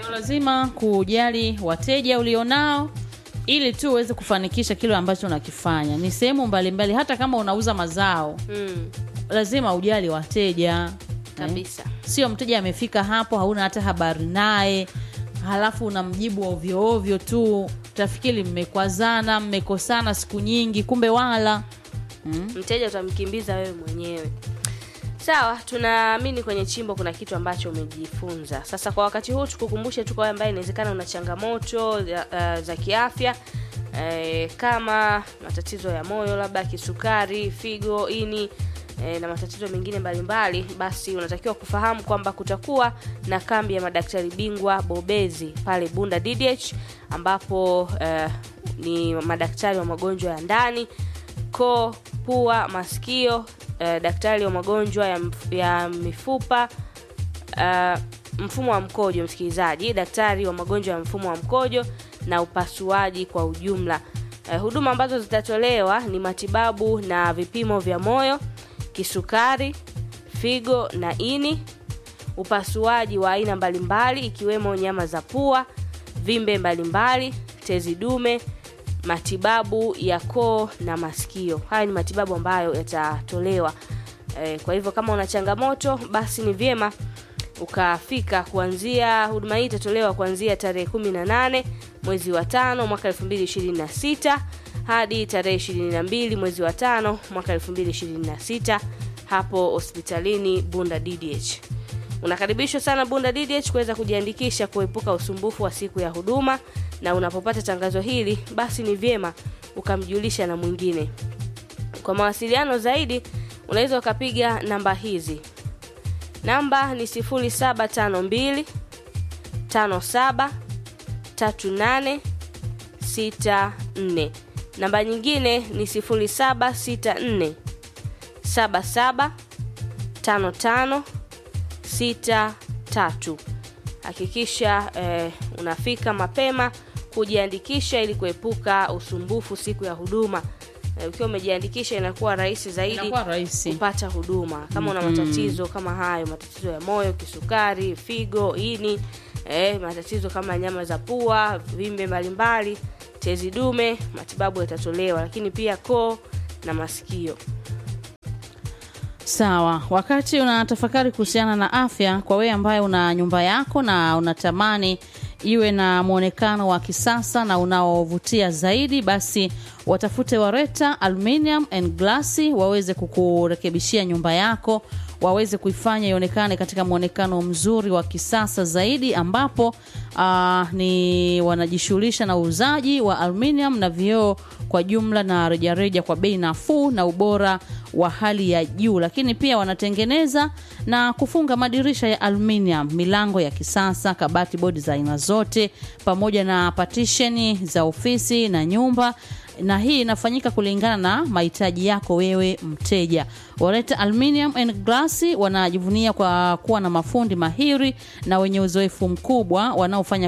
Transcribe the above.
lazima kujali wateja ulionao ili tu uweze kufanikisha kile ambacho unakifanya. Ni sehemu mbalimbali, hata kama unauza mazao mm, lazima ujali wateja kabisa sio mteja amefika hapo hauna hata habari naye halafu unamjibu ovyo ovyo tu tafikiri mmekwazana mmekosana siku nyingi kumbe wala mm. mteja utamkimbiza wewe mwenyewe sawa tunaamini kwenye chimbo kuna kitu ambacho umejifunza sasa kwa wakati huu tukukumbushe tu kwa wewe ambaye inawezekana una changamoto za, uh, za kiafya eh, kama matatizo ya moyo labda kisukari figo ini eh, na matatizo mengine mbalimbali basi unatakiwa kufahamu kwamba kutakuwa na kambi ya madaktari bingwa bobezi pale bunda ddh ambapo eh, ni madaktari wa magonjwa ya ndani koo pua masikio eh, daktari wa magonjwa ya, mf- ya mifupa uh, mfumo wa mkojo msikilizaji daktari wa magonjwa ya mfumo wa mkojo na upasuaji kwa ujumla uh, huduma ambazo zitatolewa ni matibabu na vipimo vya moyo kisukari figo na ini upasuaji wa aina mbalimbali ikiwemo nyama za pua vimbe mbalimbali tezi dume matibabu ya koo na masikio haya ni matibabu ambayo yatatolewa e, kwa hivyo kama una changamoto basi ni vyema ukafika kuanzia huduma hii itatolewa kuanzia tarehe 18 mwezi wa tano mwaka 2026 hadi tarehe 22 mwezi wa tano mwaka 2026 hapo hospitalini bunda ddh unakaribishwa sana bunda ddh kuweza kujiandikisha kuepuka usumbufu wa siku ya huduma na unapopata tangazo hili basi ni vyema ukamjulisha na mwingine kwa mawasiliano zaidi unaweza ukapiga namba hizi namba ni 0752 57 38 64 namba nyingine ni 0764 77 55 63 hakikisha eh, unafika mapema kujiandikisha ili kuepuka usumbufu siku ya huduma eh, ukiwa umejiandikisha inakuwa rahisi zaidi inakuwa rahisi kupata huduma kama una matatizo kama hayo matatizo ya moyo kisukari figo ini eh, matatizo kama nyama za pua vimbe mbalimbali tezi dume matibabu yatatolewa lakini pia koo na masikio sawa wakati unatafakari kuhusiana na afya kwa wewe ambaye una nyumba yako na unatamani iwe na mwonekano wa kisasa na unaovutia zaidi basi watafute wareta aluminium and glasi waweze kukurekebishia nyumba yako waweze kuifanya ionekane katika mwonekano mzuri wa kisasa zaidi ambapo uh, ni wanajishughulisha na uuzaji wa aluminium na vioo kwa jumla na rejareja kwa bei nafuu na ubora wa hali ya juu lakini pia wanatengeneza na kufunga madirisha ya aluminium milango ya kisasa kabati bodi za aina zote pamoja na patisheni za ofisi na nyumba na hii inafanyika kulingana na mahitaji yako wewe mteja wareta aluminium and glass wanajivunia kwa kuwa na mafundi mahiri na wenye uzoefu mkubwa wanaofanya